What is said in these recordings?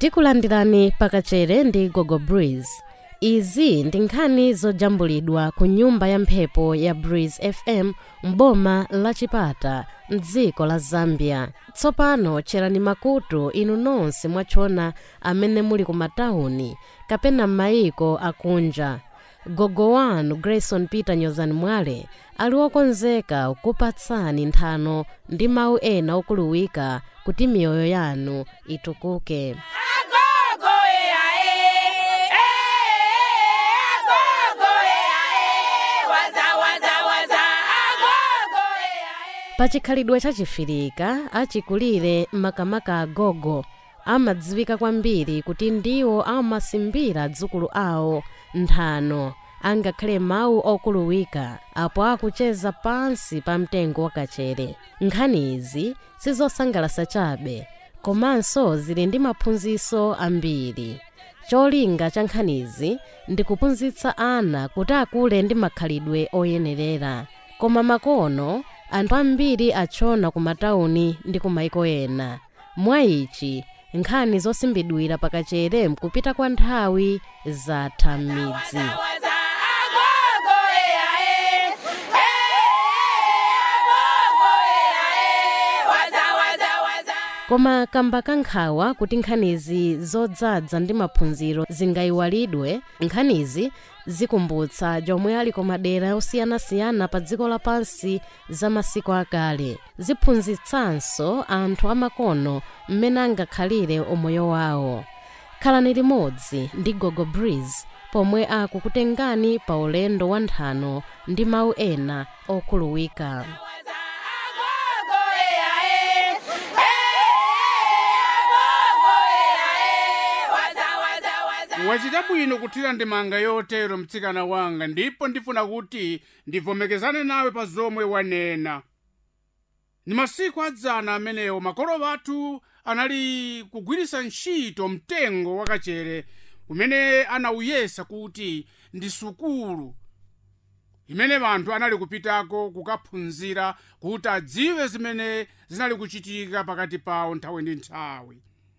tikulandirani pakachere ndi gogo breeze izi ndi nkhani zojambulidwa ku nyumba ya mphepo ya breeze fm m'boma la chipata mdziko la zambia tsopano tcherani makutu inu nonse mwachona amene muli ku matawuni kapena m'mayiko akunja gogo wanu grayson peter nyozani mwale ali wokonzeka kupatsani nthano ndi mawu ena okuluwika kuti miyoyo yanu itukuke pachikhalidwe chachifirika achikulire makamaka agogo amadziwika kwambiri kuti ndiwo amasimbira dzukulu awo nthano angakhale mawu okuluwika apo akucheza pansi pa mtengo wakachere nkhani izi sizosangalasa chabe komanso zili ndi maphunziro ambiri cholinga cha nkhanizi ndi kuphunzitsa ana kuti akule ndi makhalidwe oyenerera koma makono anthu ambiri achona ku matawuni ndi ku maiko ena mwa ichi nkhani zosimbidwira pakachere mkupita kwa nthawi zatha m'midzi koma kamba kankhawa kuti nkhanizi zodzaza ndi maphunziro zingayiwalidwe nkhanizi zikumbutsa jomwe ali ku madera osiyanasiyana pa dziko lapansi za masiku akale ziphunzitsanso anthu amakono mmene angakhalire umoyo wawo khalani limodzi ndi gogo breeze pomwe akukutengani pa ulendo wa nthano ndi mawu ena okhuluwika wachita bwino kuthira ndemanga yotero mtsikana wanga ndipo ndifuna kuti ndivomekezane nawe pa zomwe wanena ni masiku adzana amenewo makolo athu anali kugwiritsa ntchito mtengo wakachere umene anawuyesa kuti ndi sukulu imene anthu anali kupitako kukaphunzira kuti adziwe zimene zinali kuchitika pakati pawo nthawi ndi nthawi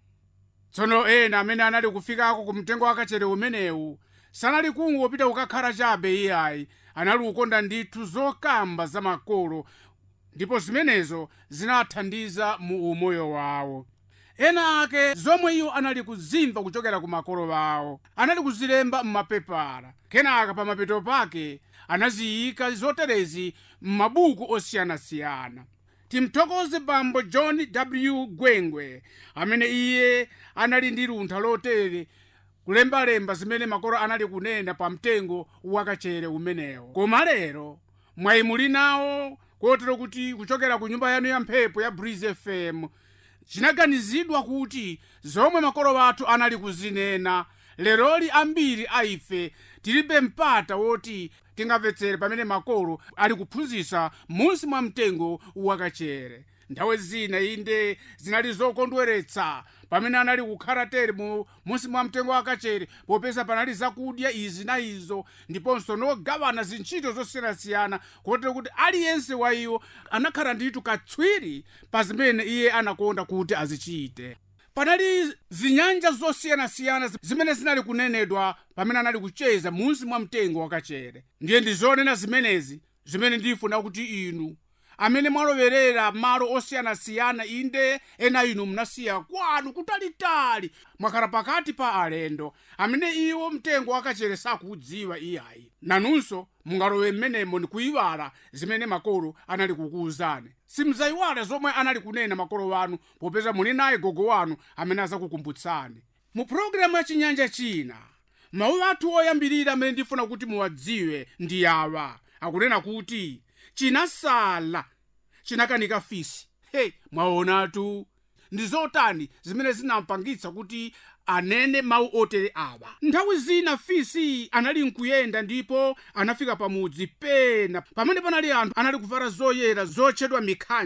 tsono ena amene anali kufikako ku mtengo wakachere umenewu sanali kungopita kukakhala chabe iyayi anali kukonda ndithu zokamba za makolo ndipo zimenezo zinathandiza mu umoyo wawo ena ake zomwe iwo anali kuzimva kuchokera ku makolo awo anali kuzilemba m'mapepala kenaka pa mapeto pake anaziyika zoterezi m'mabuku osiyanasiyana timthokoze bambo john w gwengwe amene iye anali ndi luntha lotere kulembalemba zimene makolo anali kunena pa mtengo wakachere umenewo koma lero mwayi muli nawo kotero kuti kuchokera ku nyumba yanu ya mphepo ya breeze fm chinaganizidwa kuti zomwe makolo athu anali kuzinena leroli ambiri a ife tilibe mpata woti tingamvetsere pamene makolo ali kuphunzitsa munsi mwa mtengo wakachere nthawi zina inde zinali zokondweretsa pamene anali kukhala tere mu munsi mwa mtengo wakachere popeza panali zakudya izi na izo ndiponso nogawana zintchito zosiyanasiyana kotero kuti aliyense wa iwo anakhala ndithu katswiri pa zimene iye anakonda kuti azichite panali zinyanja zosiyanasiyana zimene zinali kunenedwa pamene anali kucheza munsi mwa mtengo wakachere ndiye ndizonena zimenezi zimene ndifuna kuti inu amene mwalowerera malo osiyanasiyana inde ena inu munasiya kwanu kutalitali mwakhala pakati pa alendo amene iwo mtengo wakachere sakuudziwa iyayi nanunso mungalowe mmenemo ndikuyiwala zimene makolo anali kukuwuzani simudzayiwala zomwe anali kunena makolo wanu popeza muli naye gogo wanu amene azakukumbutsani mu pulogalamu ya chinyanja china mawu athu oyambirira amene ndifuna kuti muwadziwe ndi awa akunena kuti chinasala chinakanika fisi he mwaonatu ndi zotani zimene zinampangitsa kuti anene mawu otere awa nthawi zina fisi anali nkuyenda ndipo anafika pamudzi pena pamene panali anthu anali kuvala zoyera zotchedwa mikhanjo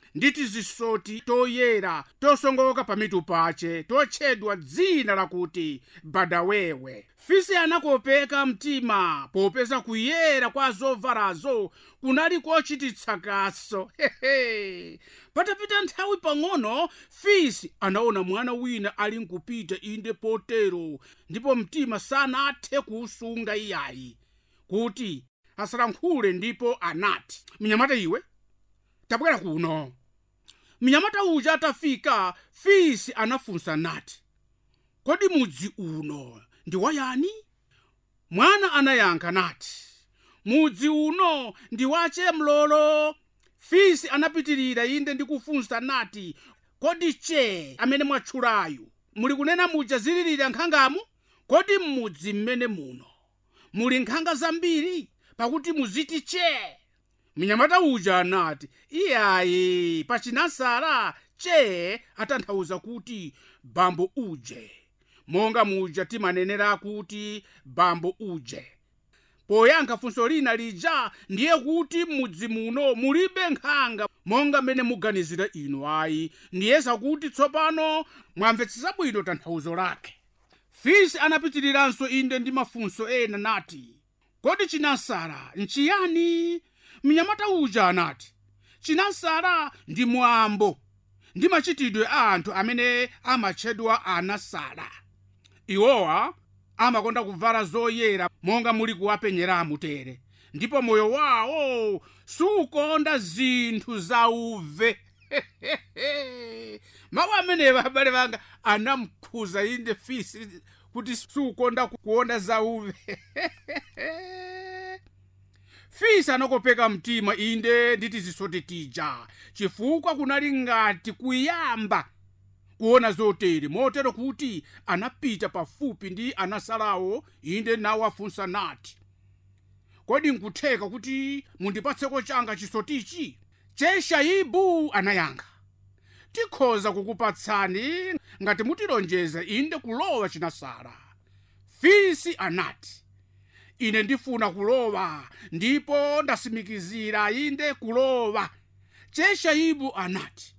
ndi tizisoti toyera tosongoka pamitu pache totchedwa dzina lakuti badawewe fisi anakopeka mtima popeza kuyera kwa zovalazo kunali kochititsa kaso hehe patapita nthawi pang'ono fisi anaona mwana wina ali nkupita inde potero ndipo mtima sanathe kuusunga iyayi kuti asalankhule ndipo anati mnyamata iwe tabwera kuno mnyamata uja atafika fisi anafunsa nati kodi mudzi uno ndi wayani mwana anayankha nati mudzi uno ndi wache mlolo fisi anapitirira inde ndi kufunsa nati kodi che amene mwatchulayu muli kunena muja zililira nkhangamu kodi m'mudzi mmene muno muli nkhanga zambiri pakuti muziti che mnyamata uja anati iyayi pachinasala che atanthauza kuti bambo uje monga muja timanenera kuti bambo uje poyankha funso lina lija ndiye kuti m'mudzi muno mulibe nkhanga monga mmene muganizira inu ayi ndiyesa kuti tsopano mwamvetsetsa bwino tanthauzo lake fisi anapitiriranso inde ndi mafunso ena nati kodi chinasala nchiyani mnyamata uja anati chinasala ndi mwambo ndi machitidwe a anthu amene amatchedwa anasala iwowa amakonda kuvala zoyera monga muli kuwapenyeramu tere ndipo moyo wawo sukonda zinthu zauve mawu amenewa abale banga anamkhuza inde fisi kuti sukonda kuona zauve fisi anakopeka mtima inde ndi tizisoti tija chifukwa kunali ngati kuyamba kuona zotere motero kuti anapita pafupi ndi anasalawo inde nawafunsa nati kodi nkutheka kuti mundipatseko changa chisotichi cheshaibu anayankha tikhoza kukupatsani ngati mutilonjeza inde kulowa chinasala fisi anati ine ndifuna kulowa ndipo ndasimikizira inde kulowa cheshaibu anati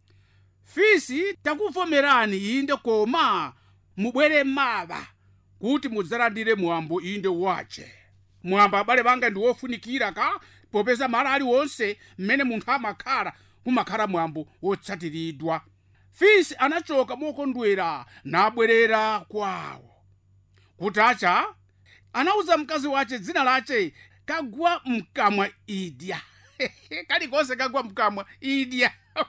fisi takuvomerani inde koma mubwere mawa kuti mudzalandire mwambo inde wache mwambo abale banga ndi wofunikira ka popeza malo aliwonse mmene munthu amakhala kumakhala mwambo wotsatiridwa fisi anachoka mokondwera nabwerera kwawo kutacha anauza mkazi wace dzina lache kagwa mkamwa idya kalikonse kagwa mkamwa idya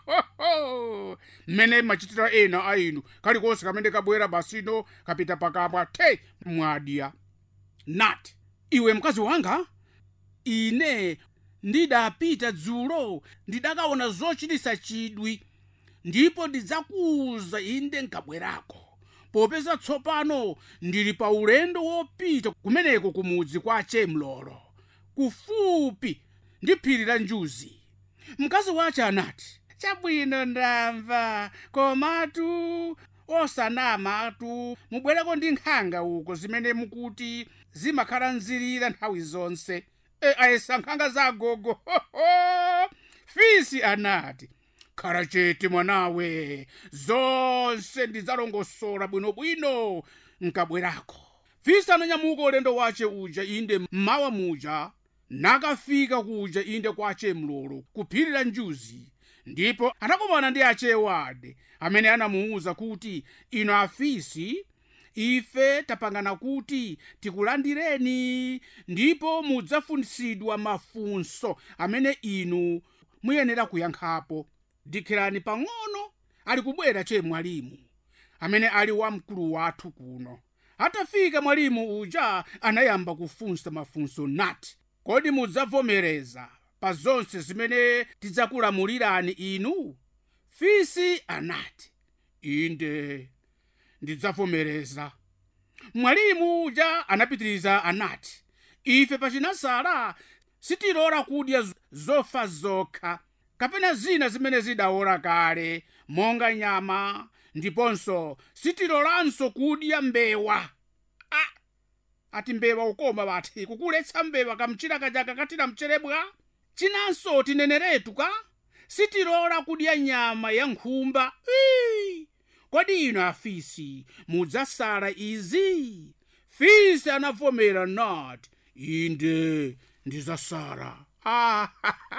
mmene machitira ena a inu kalikonse kamene kabwera basino kapita pakamwa te mwadya nati iwe mkazi wanga ine ndidapita dzulo ndidakaona zochitisa chidwi ndipo ndidzakuuza inde nkabwerako popeza tsopano ndili pa ulendo wopita kumeneko kumudzi kwa chemlolo kufupi ndi phiri la njuzi mkazi wace anati chabwino ndamva komatu osanamatu mubwereko ndi nkhanga uko zimene mukuti zimakhala nzirira nthawi zonse e ayesa nkhanga za gogo fisi anati khala chete mwanawe zonse ndidzalongosola bwinobwino nkabwerako fisi ananyamuka ulendo wace uja inde mmawa muja nakafika kuja inde kwa achemlolo kuphiri la njuzi ndipo anakumana ndi achewade amene anamuwuza kuti inu afisi ife tapangana kuti tikulandireni ndipo mudzafunsidwa mafunso amene inu muyenera kuyankhapo dikirani pang'ono ali kubwera che mwalimu amene ali wamkulu wathu kuno atafika mwalimu uja anayamba kufunsa mafunso nati kodi mudzavomereza pa zonse zimene tidzakulamulirani inu fisi anati inde ndidzavomereza mwalimu uja anapitiriza anati ife pachinasala sitilola kudya zofa zokha kapena zina zimene zidawola kale monga nyama ndiponso sitilolanso kudya mbewa ah, ati mbewa ukoma bati kukuletsa mbewa kamchira kaja kakatira mcherebwa chinanso tineneretu ka sitilola kudya nyama ya nkhumba Ii! kodi inu afisi mudzasala izi fisi anavomera nati inde ndizasala ah,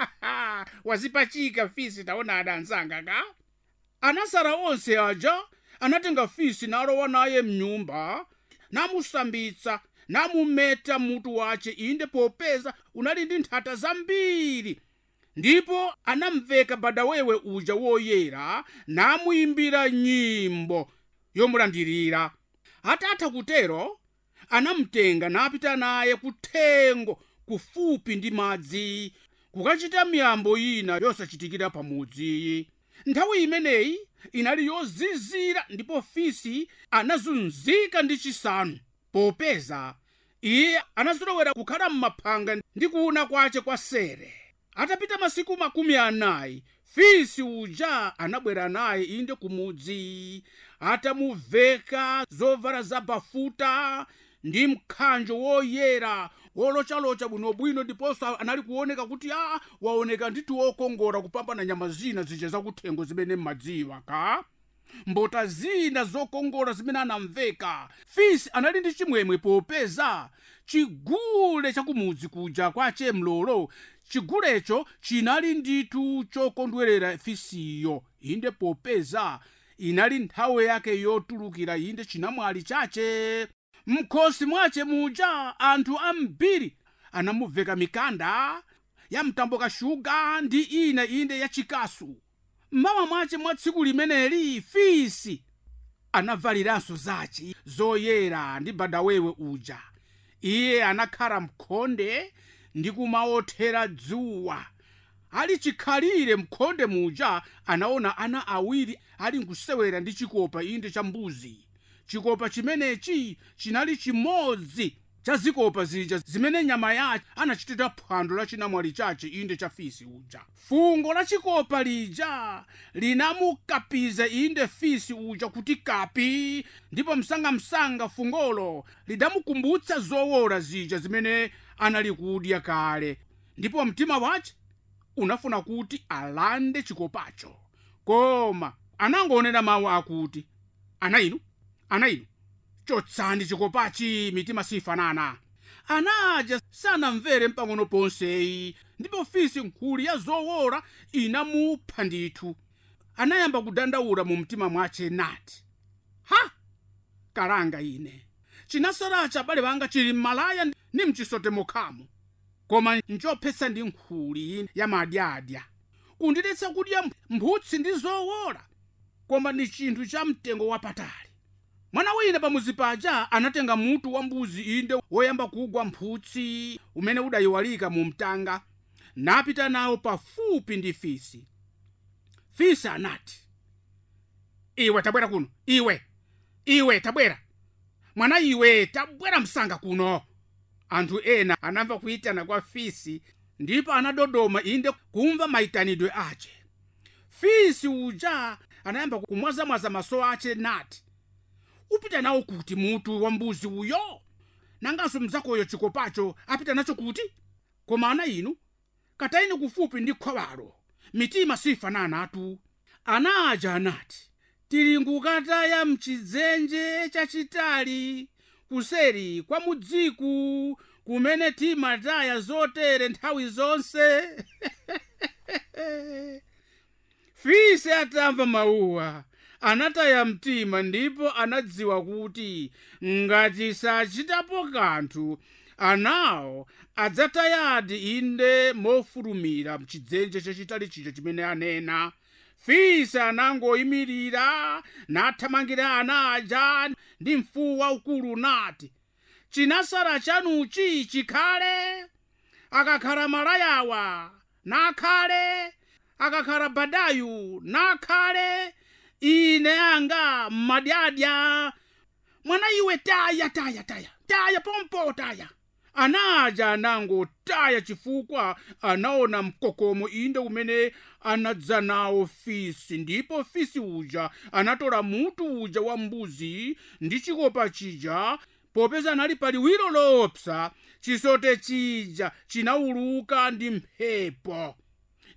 wazipachika fisi taona adanzanga ka anasala onse aja anatenga fisi nalowa naye mnyumba namusambitsa namumeta mutu wace inde popeza unali ndi nthata zambiri ndipo anamveka badawewe uja woyera namuyimbira nyimbo yomulandirira atatha kutero anamtenga napita naye kuthengo kufupi ndi madzi kukachita miyambo ina yosachitikira pamudzi nthawi imeneyi inali yozizira ndipo fisi anazunzika ndi chisanu popeza iye anazolowera kukhala m'maphanga ndi kuuna kwace kwa sere atapita masiku makumi anayi fisi uja anabwera naye inde kumudzi atamuveka zovala za bafuta ndi mkhanjo woyera wolocalocha bwinobwino ndiponso anali kuoneka kuti a waoneka nditi wokongola kupambana nyama zina zija zakuthengo zimene mmadziwa ka mbota zina zokongola zimene anamveka fisi anali ndi chimwemwe popeza chigule chakumudzi kuja kwace mlolo chigulecho chinali nditu chokondwerera fisiyo inde popeza inali nthawi yake yotulukira inde chinamwali chache mkhosi mwace muja anthu ambiri anamuveka mikanda ya mtambo kashuga ndi ina inde ya chikasu mmawa mwace mwa tsiku limeneli fisi anavaliranso zace zoyera ndi badawewe uja iye anakhala mkhonde ndi kumaothera dzuwa ali chikhalire mkhonde muja anaona ana awiri ali nkusewera ndi chikopa inde cha mbuzi chikopa chimenechi chinali chimodzi cha zikopa zija zimene nyama yace anachitira phwando la chinamwali chace inde cha fisi uja fungo la chikopa lija linamukapiza inde fisi uja kuti kapi ndipo msangamsanga fungolo lidamukumbutsa zowola zija zimene anali kudya kale ndipo mtima wace unafuna kuti alande chikopacho koma anangoonera mawu akuti ana inu ana inu chotsani chikopachi mitima sifanana anaja sanamvere mpang'ono ponseyi ndipo fisi nkhuli ya zowola inamupha ndithu anayamba kudandaula mu mtima mwace nati ha kalanga ine chinasalacha abale banga chili mmalaya ndi mchisote mokhamo koma nchophetsa ndi nkhuli ya madyadya kundidetsa kudya mphutsi ndi zowola koma ni chinthu cha mtengo wapatali mwana wina pamuzi paja anatenga mutu wa mbuzi inde woyamba kugwa mphutsi umene udayiwalika mu mtanga napita nawo pafupi ndi fisi fisi anati iwe tabwera kuno iwe iwe tabwera mwana iwe tabwera msanga kuno anthu ena anamva kuyitana kwa fisi ndipo anadodoma inde kumva mayitanidwe ace fisi uja anayamba kumwazamwaza maso ace nati upita nawo kuti mutu wa mbuzi uyo nanganso mzakoyo chikopacho apita nacho kuti koma ana inu katayini kufupi ndi khwawalo mitima sifananatu ana aja anati tili nkukataya mchidzenje chachitali kuseri kwa mudziku kumene timataya zotere nthawi zonse fisi atamva mawuwa anataya mtima ndipo anadziwa kuti ngati sachitapo kanthu anawo adzatayadi inde mofulumira mchidzenje chachitali chija chimene anena fisi anangoyimirira nathamangira ana aja ndi mfuwu waukulu nati chinasala chanuchi chikhale akakhala malayawa nakhale akakhala badayu nakhale ine anga mmadyadya mwana iwe taya taya taya taya pompo taya anaja anangotaya chifukwa anaona mkokomo inde umene anadza nawo fisi ndipo fisi uja anatola mutu uja wa mbuzi ndi chikopa chija popeza anali paliwiro lopsa chisote chija chinawuluka ndi mphepo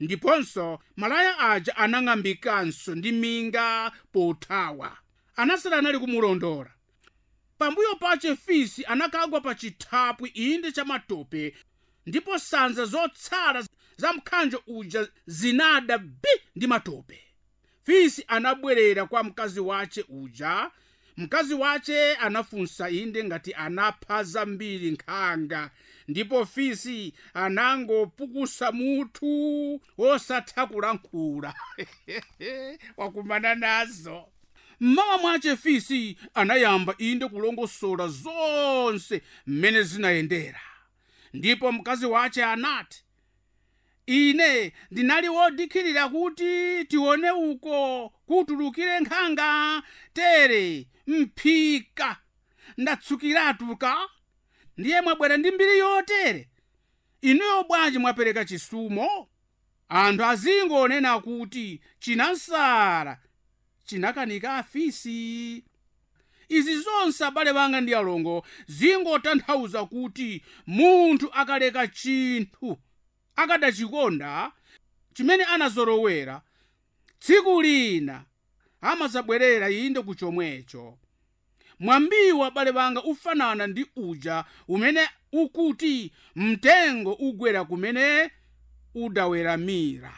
ndiponso malaya aja anang'ambikanso ndi minga pothawa anasala anali kumulondola pambuyo pache fisi anakagwa pa chithapwi inde cha matope ndipo sanza zotsala za mkhanjo uja zinada bi ndi matope fisi anabwerera kwa mkazi wace uja mkazi wace anafunsa inde ngati anapha zambiri nkhanga ndipo fisi anangopukusa mutu wosatha kulankhula wakumana nazo mmawa mwache fisi anayamba inde kulongosola zonse mmene zinayendera ndipo mkazi wace anati ine ndinali wodikhirira kuti tione uko kutulukire nkhanga tere mphika ndatsukiratuka ndiye mwabwera ndi mbiri yotere inuyo bwanji mwapereka chisumo anthu azingonena kuti chinansala chinakanika afisi izi zonse abale banga ndi alongo zingotanthauza kuti munthu akaleka chinthu akadachikonda chimene anazolowera tsiku lina amazabwerera inde ku chomwecho mwambiwo abale banga ufanana ndi uja umene ukuti mtengo ugwera kumene udaweramira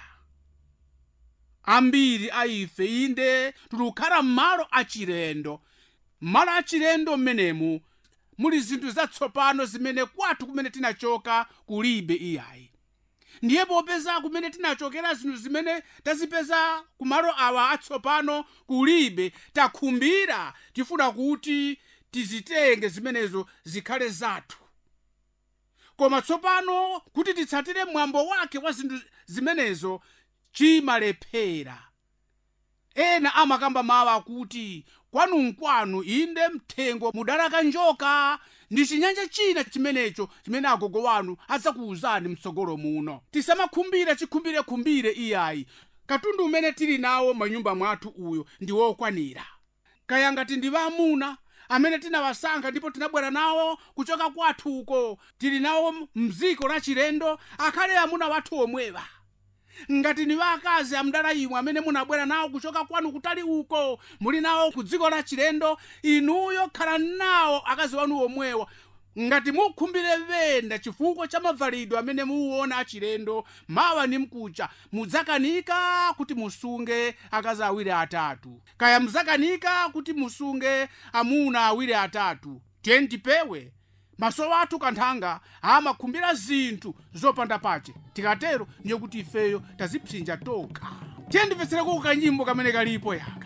ambiri a ife inde tikukhala m'malo achilendo m'malo achilendo m'menemu muli zinthu zatsopano zimene kwathu kumene tinachoka kulibe iyayi ndiye popeza kumene tinachokera zinthu zimene tazipeza kumalo awa atsopano kulibe takhumbira tifuna kuti tizitenge zimenezo zikhale zathu koma tsopano kuti titsatire mwambo wake wa zinthu zimenezo chimalephera ena amakamba mawu akuti kwanunkwanu inde mthengo mudalaka njoka ndi chinyanja china chimenecho chimene agogo wanu adzakuwuzani mtsogolo muno tisamakhumbira chikhumbirekhumbire iyayi katundu umene tili nawo manyumba mwathu uyo ndi wokwanira kaya ngati ndi vaamuna amene tinawasankha ndipo tinabwera nawo kuchoka kwathu uko tili nawo mdziko la chilendo akhale amuna wathu omwewa ngati ni vakazi amdala imwe amene munabwera nawo kuchoka kwanu kutali uko muli nawo ku dziko la chilendo inuyo khala nawo akazi wanu omwewa ngati mukhumbire venda chifukwa cha mavalidwe amene muwona achilendo mawa ni mkucha mudzakanika kuti musunge akazi awiri atatu kaya mudzakanika kuti musunge amuna awiri atatu tiye tipewe maso athu kanthanga amakhumbira zinthu zopanda pache tikatero ndiye kuti ifeyo tazipsinja tokha tiye ndimvetsereko kanyimbo kamene kalipo yaka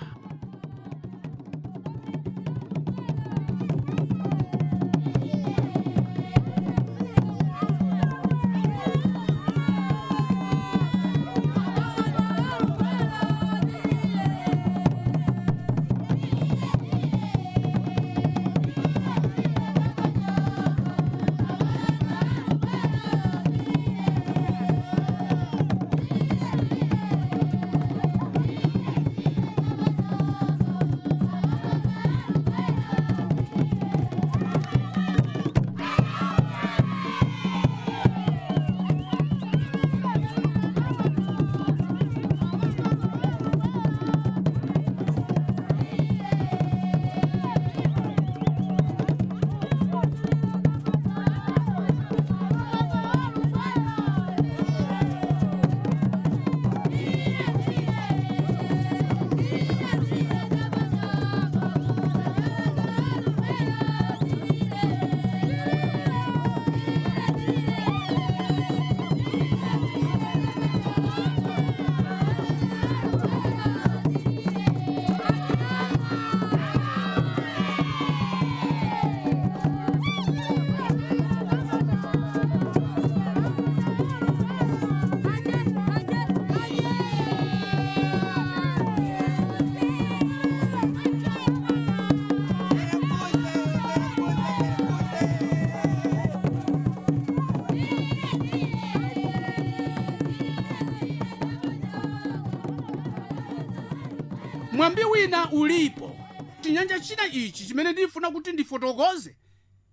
mwambi wina ulipo chinyanja china ichi chimene ndifuna kuti ndifotokoze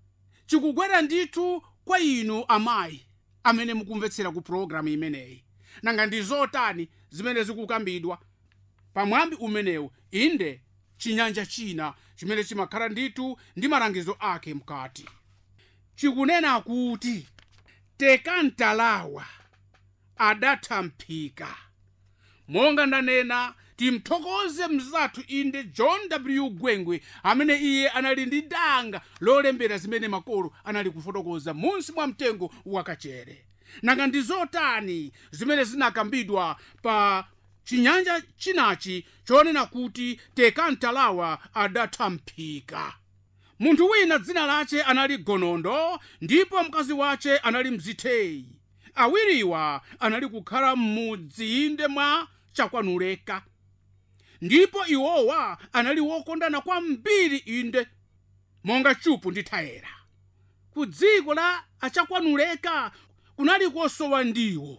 chikugwera ndithu kwa inu amayi amene mukumvetsera ku pologalamu imeneyi nanga ndi zotani zimene zikukambidwa pamwambi umenewu inde chinyanja china chimene chimakhala ndithu ndi malangizo ake mkati chikunena kuti tekantalawa adatha mphika monga ndanena timthokoze mzathu inde john w gwengwe amene iye anali ndi danga lolembera zimene makolo anali kufotokoza munsi mwa mtengo wakachere nanga ndi zotani zimene zinakambidwa pa chinyanja chinachi chonena kuti tekantalawa adatha mphika munthu wina dzina lace anali gonondo ndipo mkazi wace anali mzitheyi awiriwa anali kukhala m'mudzi inde mwa chakwanuleka ndipo iwowa anali wokondana kwambiri inde monga chupu ndi thayera ku dziko la achakwanuleka kunali kosowa ndiwo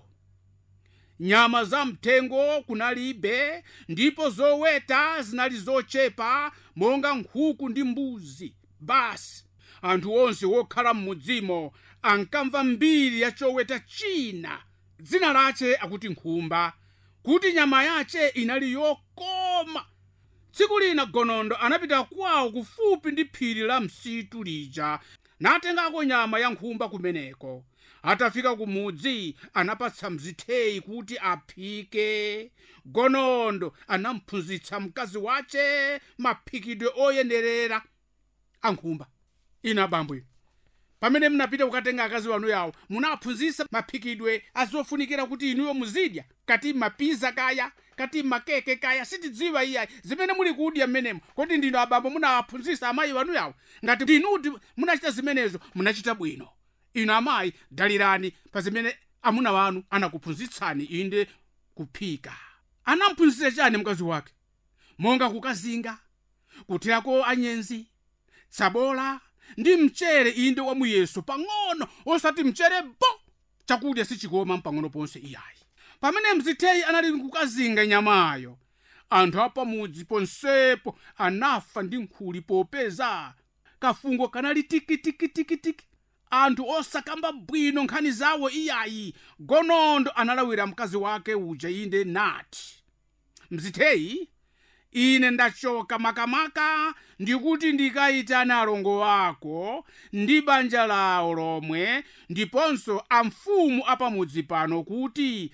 nyama za mthengo kunalibe ndipo zoweta zinali zochepa monga nkhuku ndi mbuzi basi anthu onse wokhala m'mudzimo ankamva mbiri ya choweta china dzina lace akuti nkhumba kuti nyama yace inali yokoma tsiku lina gonondo anapita kwawo kufupi ndi phiri la msitu lija natengako nyama ya nkhumba kumeneko atafika kumudzi anapatsa mzitheyi kuti aphike gonondo anamphunzitsa mkazi wace maphikidwe oyenerera ankhumba ina bambo ino pamene munapita kukatenga akazi wanu yawo munaphunzitsa maphikidwe azofunikira kuti inuyo muzidya kati mapiza kaya kati makeke kaya sitidziwa iyayi zimene muli kudya mmenemo kodi ndino abambo munawaphunzitsa amayi wanu yawo ngati inuti munachita zimenezo munachita bwino inu amayi dalirani pa zimene amuna wanu anakuphunzitsani inde kuphika anamphunzitsa chani mkazi wake monga kukazinga kuthirako anyenzi tsabola ndi mchere inde wa muyeso pang'ono osati mchere bo chakudya sichikoma mpang'ono ponse iyayi pamene mzitheyi anali kukazinga nyamayo anthu apamudzi ponsepo anafa ndi nkhuli popeza kafungo kanali tikitikitikitiki anthu osakamba bwino nkhani zawo iyayi gonondo analawira mkazi wake uja inde nati mzitheyi ine ndachoka makamaka ndikuti ndikayitane alongo wako ndi banja lawo lomwe ndiponso amfumu apamudzi pano kuti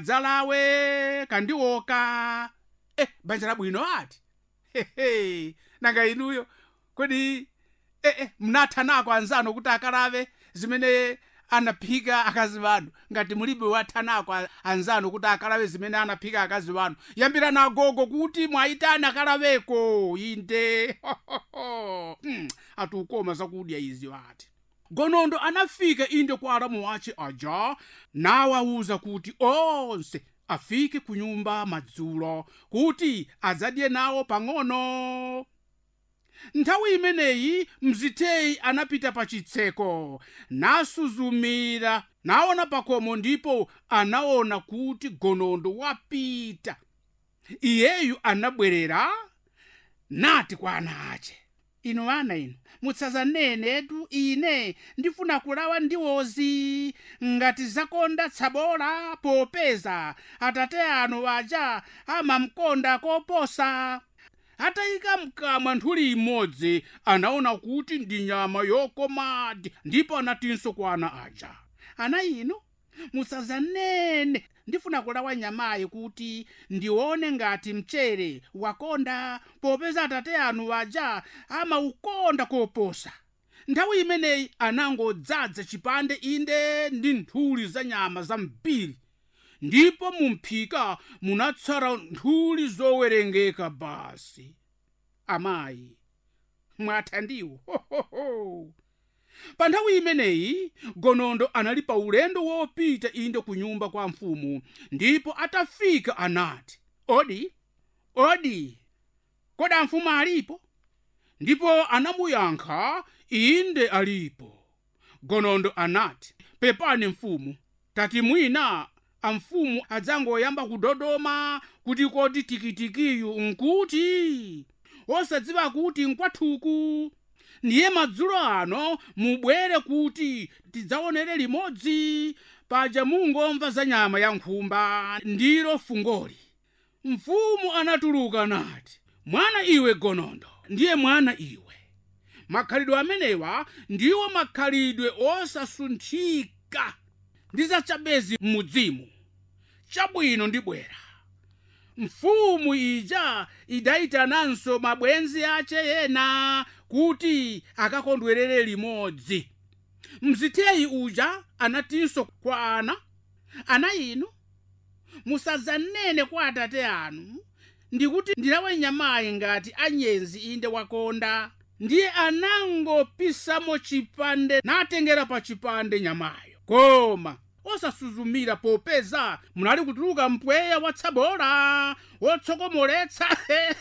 adzalawe kandioka eh, banja labwino ati hehe nanga inuyo kodi eh, eh, mnatha nako anzano kuti akalave zimene anaphika akazi wanu ngati mulibe watha nako anzano kuti akalave zimene anaphika akazi wanu yambirani agogo kuti mwayitane akalaveko inde hmm, atiukoma zakudya izi ati gonondo anafika inde kwa alamu wace aja nawawuza kuti onse afike ku nyumba madzulo kuti adzadye nawo pang'ono nthawi imeneyi mzitheyi anapita pa chitseko nasuzumira naona pakomo ndipo anaona kuti gonondo wapita iyeyu anabwerera nati kwa ana ace inu ana inu mutsazanene ine ndifuna kulawa ndiwozi ngati zakonda tsabola popeza atate anu aja amamkonda koposa atayika mkamwa nthuli imodzi anaona kuti ndi nyama yokomadi ndipo anatinso kwa ana aja ana inu musazanene ndifuna kulawa nyamayi kuti ndione ngati mchere wakonda popeza atate anu aja amaukonda koposa nthawi imeneyi anangodzaza chipande inde ndi nthuli za nyama zambiri ndipo mumphika munatsala nthuli zowerengeka basi amayi mwatha ndiwo pa nthawi imeneyi gonondo anali pa ulendo wopita inde ku nyumba kwa mfumu ndipo atafika anati odi odi kodi amfumu alipo ndipo anamuyankha inde alipo gonondo anati pepani mfumu tati mwina amfumu adzangoyamba kudodoma kuti kodi tikitikiyu nkuti osadziwa kuti nkwathuku ndiye madzulo ano mubwere kuti tidzaonere limodzi paja mungomva za nyama ya nkhumba ndilo fungoli mfumu anatuluka nati mwana iwe gonondo ndiye mwana iwe makhalidwe amenewa ndiwo makhalidwe osasunthika ndi zachabezi m'mudzimu chabwino ndibwera mfumu ija idayitananso mabwenzi ace ena kuti akakondwerere limodzi mzitheyi uja anatinso kwa ana ana inu musadzanene kwa atate anu ndikuti ndilawe nyamayi ngati anyenzi inde wakonda ndiye anangopisamo chipande natengera pa chipande nyamayo koma osasuzumira popeza munali kutuluka mpweya watsabola wotsokomoletsa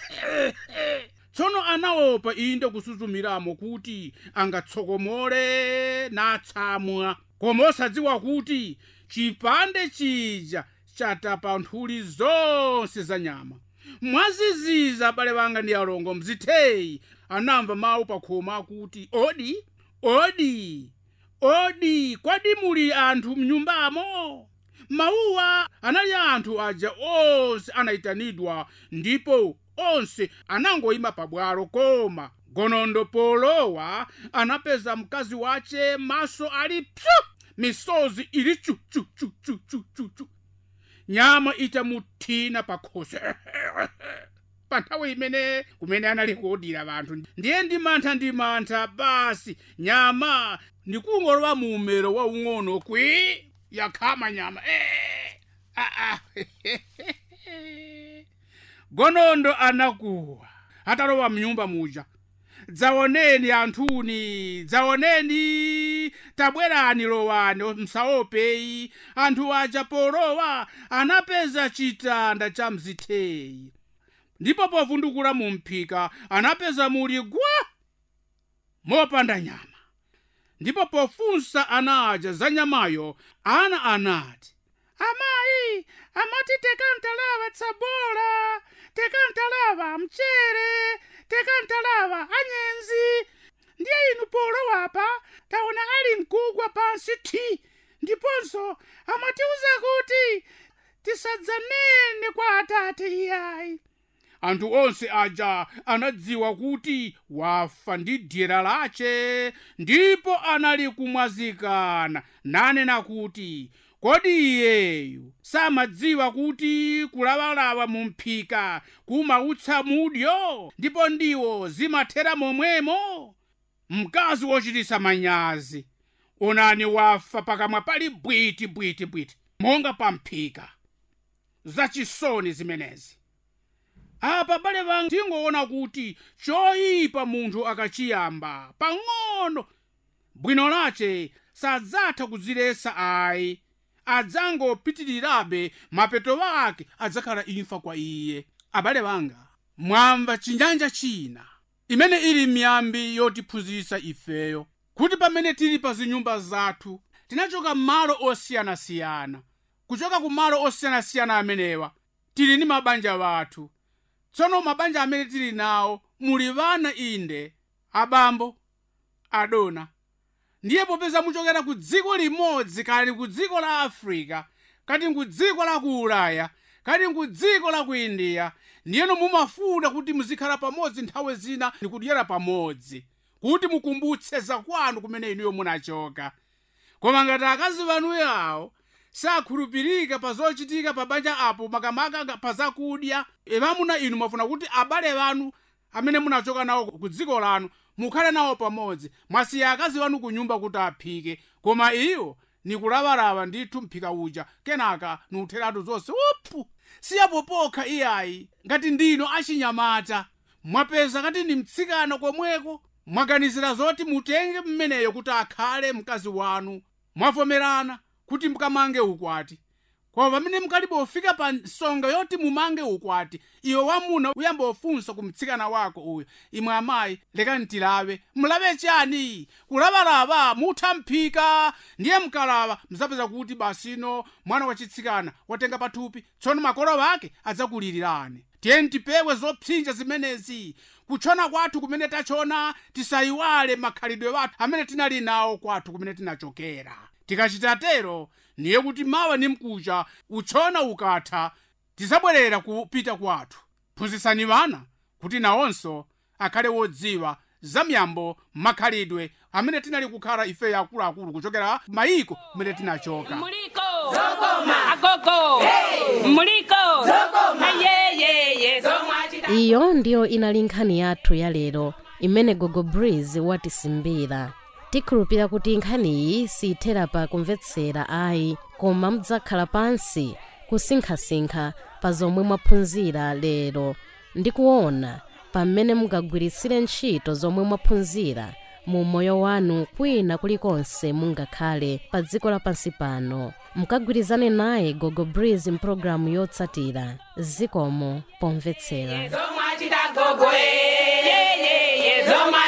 tsono anaopa inde kusuzumiramo kuti angatsokomole natsamwa koma osadziwa kuti chipande chija chatapa nthuli zonse za nyama mwaziziza abale banga ndi alongo mzitheyi anamva mawu pakhoma akuti odi odi odi kwadi muli anthu mnyumbamo mawuwa anali anthu aja onse anayitanidwa ndipo onse anangoyima pabwalo koma gonondo polowa anapeza mkazi wace maso ali pyu misozi ili chu chu chu chu chu chu chu nyama itamuthina pakhosi pa nthawi imene kumene anali kuodira vanthu ndiye ndi mantha ndi mantha basi nyama ndikungolowa mu umero waung'ono kwi yakhama nyama eh, ah, ah. gonondo anakuwa atalowa mnyumba muja dzaoneni anthuni dzaoneni tabwerani lowani msaopeyi anthu aja polowa anapeza chitanda cha mzitheyi ndipo povundukula mu mphika anapeza muli gwa mopanda nyama ndipo pofunsa ana aja za nyamayo ana anati amayi amati tekantalava tsabola tekantalava mchere tekantalava anyenzi ndiye inu polowapa taona ali mkugwa pansi thi ndiponso amatiuza kuti tisadzanene kwa atate iyayi anthu onse aja anadziwa kuti wafa ndi dyera lace ndipo anali kumwazikana nanena kuti kodi iyeyu samadziwa kuti kulawalawa mu mphika kumautsa mudyo ndipo ndiwo zimathera momwemo mkazi wochitisa manyazi onani wafa pakamwa pali bwiti bwiti bwiti monga pa mphika zachisoni zimenezi apa bale banga tingoona kuti choyipa munthu akachiyamba pang'ono bwino lace sadzatha kudziletsa ayi adzangopitirirabe mapeto ake adzakhala imfa kwa iye abale banga mwamva chinyanja china imene ili miyambi yotiphunzitsa ifeyo kuti pamene tili pa zinyumba zathu tinachoka m'malo osiyanasiyana kuchoka ku malo osiyanasiyana amenewa tili ndi mabanja wathu tsono mabanja amene tili nawo muli vana inde abambo adona ndiye popeza muchokera ku dziko limodzi kali ku dziko la africa kati ku dziko la ku ulaya kati ku dziko la ku india ndiyeno mumafuna kuti muzikhala pamodzi nthawi zina ndikudyera pamodzi kuti mukumbutse zakwanu kumene inuyo munachoka koma ngati akazi vanu yawo sakhulupirika pa zochitika pa banja apo makamaka pa zakudya vamuna inu mwafuna kuti abale vanu amene munachoka nawo ku dziko lanu mukhale nawo pamodzi mwasiya akazi vanu ku nyumba kuti aphike koma iwo nikulavalava ndithu mphika uja kenaka niutheratu zonse uphu siyapo pokha iyayi ngati ndino achinyamata mwapeza kati ni mtsikana komweko mwaganizira zoti mutenge mmeneyo kuti akhale mkazi wanu mwavomerana kuti mkamange ukwati koma pamene mukalibe ufika pa nsonga yoti mumange ukwati iwe wamuna uyamba ufunsa ku mtsikana wako uyu imwe amayi lekani tilave mulabe chani kulavalava mutha mphika ndiye mkalava mzapeza kuti basino mwana wachitsikana watenga pathupi tsono makolo ake adzakulilirani tiyeni tipewe zopsinja zimenezi kutchona kwathu kumene tachona tisayiwale makhalidwe wathu amene tinali nawo kwathu kumene tinachokera tikachita tero niye kuti mawa ni mkucha utchona ukatha tizabwerera kupita kwathu phunzitsani vana kuti nawonso akhale wodziwa za miyambo makhalidwe amene tinali kukhala ife akuluakulu kuchokera mayiko kumene tinachoka Muliko. Zokoma. Agogo. Muliko. Zokoma. Ayeyeye. Zomwachita. iyo ndiyo inali nkhani yathu ya lero imene gogo breeze watisimbira tikhulupira kuti nkhaniyi siyithera pa kumvetsera ayi koma mudzakhala pansi kusinkhasinkha pa zomwe mwaphunzira lero ndi kuona pamene mungagwiritsire ntchito zomwe mwaphunzira mu moyo wanu kwina kulikonse mungakhale pa dziko lapansi pano mukagwirizane naye gogo breeze mpulogalamu yotsatira zikomo pomvetsera Zomwachita gogo. Eyeyeye. Zomwachita.